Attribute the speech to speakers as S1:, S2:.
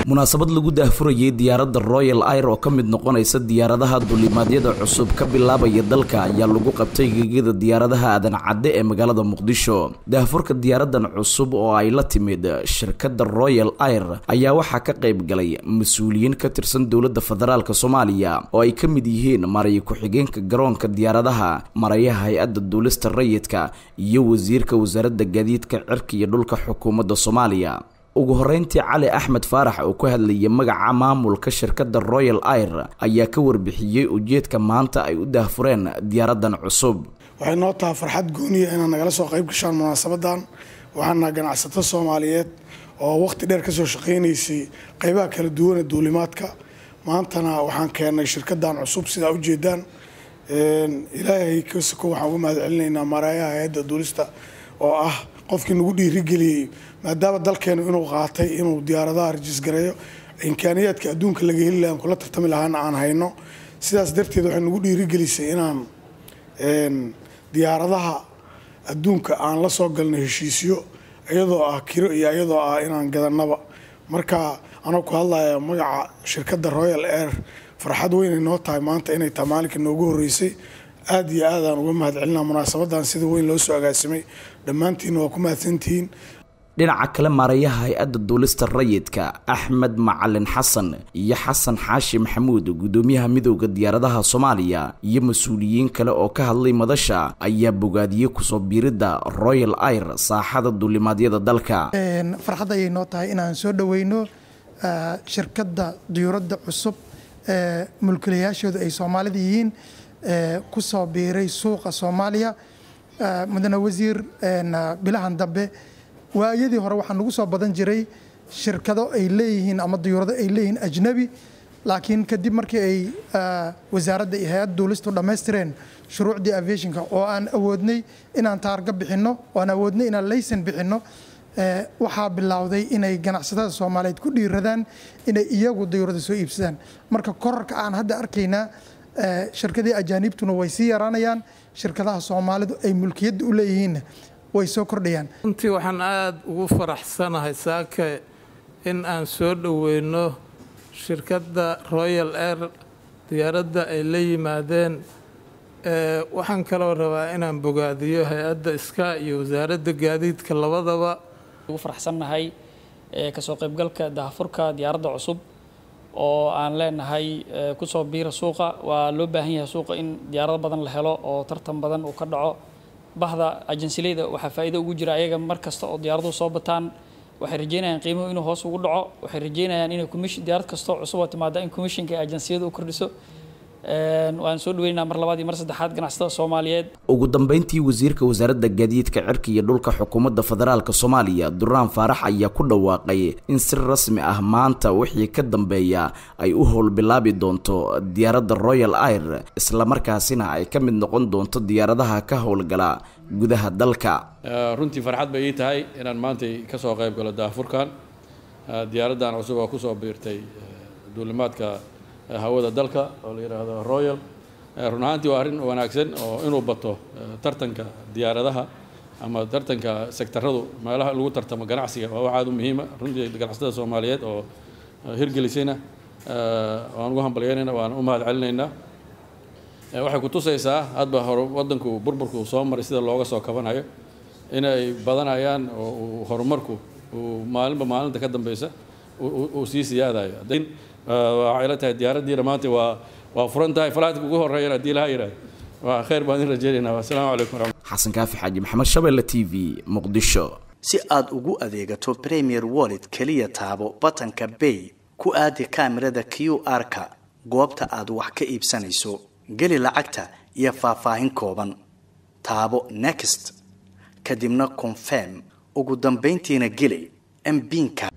S1: munaasabad lagu daahfurayay diyaaradda royal air oo ka mid noqonaysa diyaaradaha dulimaadyada cusub ka bilaabaya dalka ayaa lagu qabtay gegada diyaaradaha aadan cadde ee magaalada muqdisho daahfurka diyaaradan cusub oo ay la timid shirkadda royal air ayaa waxaa ka qayb galay mas-uuliyiin ka tirsan dowladda federaalk soomaaliya oo ay ka mid yihiin maraya ku-xigeenka garoonka diyaaradaha marayaha hay-adda duulista rayidka iyo wasiirka wasaaradda gaadiidka cirka iyo dhulka xukuumadda soomaaliya ugu horeyntii cali axmed faarax oo ku hadlayay magaca maamulka shirkadda royal air ayaa ka warbixiyey ujeedka maanta ay u daahfureen diyaaradan cusub
S2: waxay noo tahay farxad gooniya inaad nagala soo qayb gashaan munaasabadan waxaana ganacsato soomaaliyeed oo waqti dheer kasoo shaqaynaysay qeybaha kala duwane duulimaadka maantana waxaan keenay shirkadan cusub sidaa ujeedaan ilaahay kasako waxaan uga mahad celinaynaa maraayaha hay-adda duulista oo ah qofkii nagu dhiirigeliyey maadaama dalkeenu inuu qaatay inuu diyaaradaha rajisgareeyo imkaaniyaadka adduunka laga heli laha kula tartami lahaana aan hayno sidaas darteed waxay nagu dhiirigelisay inaan diyaaradaha adduunka aan la soo galno heshiisyo iyadoo ah kiro iyo iyadoo ah inaan gadanaba marka anoo ku hadlaya magaca shirkadda royal air farxad weynay noo tahay maanta inay tahay maalinka noogu horeysay aada iyo aadaan uga mahad celinaa munaasabadan sida weyn loo soo agaasimay dhammaantiinna waa ku mahadsantihiin
S1: dhinaca kale maarayaha hay-adda duulista rayidka axmed macalin xasan iyo xasan xaashi maxamuud guddoomiyaha midooda diyaaradaha soomaaliya iyo mas-uuliyiin kale oo ka hadlay madasha ayaa bogaadiyey kusoo biiridda royal air saaxada duulimaadyada dalka
S3: farxad ayay noo tahay inaan soo dhoweyno shirkadda diyuuradda cusub ee mulkilayaashooda ay soomaalida yihiin ku soo biiray suuqa soomaaliya mudane wasiir bilahan dambe waayadii hore waxaa nagu soo badan jiray shirkado ay leeyihiin ama diyuurado ay leeyihiin ajnabi laakiin kadib markii ay wasaaradda iyo hay-adda duulistu dhammaystireen shuruucdii aviationka oo aan awoodnay inaan taarga bixinno oo aan awoodnay inaan laysan bixinno waxaa bilowday inay ganacsatada soomaaliyeed ku dhiiradaan inay iyagu diyuurada soo iibsadaan marka korarka aan hadda arkaynaa shirkadii ajaaniibtuna way sii yaraanayaan shirkadaha soomaalidu ay mulkiyadda u leeyihiinna way soo kordhayaan
S4: runtii waxaan aada ugu faraxsanahay saake in aan soo dhoweyno shirkadda royal air diyaaradda ay la yimaadeen waxaan kaloo rabaa inaan bogaadiyo hay-adda iska iyo wasaaradda gaadiidka labadaba
S5: ugu faraxsannahay kasoo qaybgalka daahfurka diyaaradda cusub oo aan leenahay kusoo biira suuqa waa loo baahan yahay suuqa in diyaarado badan la helo oo tartan badan uu ka dhaco bahda ajansileyda waxaa faa'iido ugu jira ayaga mar kasta oo diyaaraduhu soo bataan waxay rajeynayaan qiimuhu inuu hoos ugu dhaco waxay rajeynayaan inay commission diyaarad kasta oo cusub oo timaada in commissionka ay ajansiyadu u kordhiso waan soo dhaweynaynaa mar labaad iyo mar saddexaad ganacsatada soomaaliyeed
S1: ugu dambeyntii wasiirka wasaaradda gaadiidka cirka iyo dhulka xukuumadda federaalk soomaaliya duraan faarax ayaa ku dhawaaqay in si rasmi ah maanta wixii ka dambeeya ay u howlbilaabi doonto diyaaradda royal air islamarkaasina ay ka mid noqon doonto diyaaradaha ka howlgala gudaha dalka
S6: runtii farxad bay ii tahay inaan maantay kasoo qayb galo daafurkan diyaaraddan cusub oo kusoo biirtay duulimaadka hawada dalka oo la yidhaahdo royal run ahaantii waa arrin wanaagsan oo inuu bato tartanka diyaaradaha ama tartanka sektaradu meelaha lagu tartamo ganacsiga waa wax aada u muhiima runtii ganacsatada soomaaliyeed oo hirgelisayna waan ugu hambalyeynayna waan u mahad celinaynaa waxay ku tusaysaa hadba hor waddanku burburku soo maray sida looga soo kabanayo inay badanayaan oo horumarku uu maalinba maalinta ka dambeysa uu sii siyaadayo waxay la tahay diyaaraddiina maanta waa waa furan tahay falaatka ugu horeeyana haddii laha yidhahdo waa khayr baan idin rajeynaynaa assalaamu calaykum waraxmat
S1: xasan kaafi xaaji maxamed shabeelle t v muqdisho
S7: si aad ugu adeegato premier wallet keliya taabo batanka bay ku aadi kaamirada q r-ka goobta aad wax ka iibsanayso geli lacagta iyo faahfaahin kooban taabo next kadibna confirm ugu dambayntiina geli mbiinka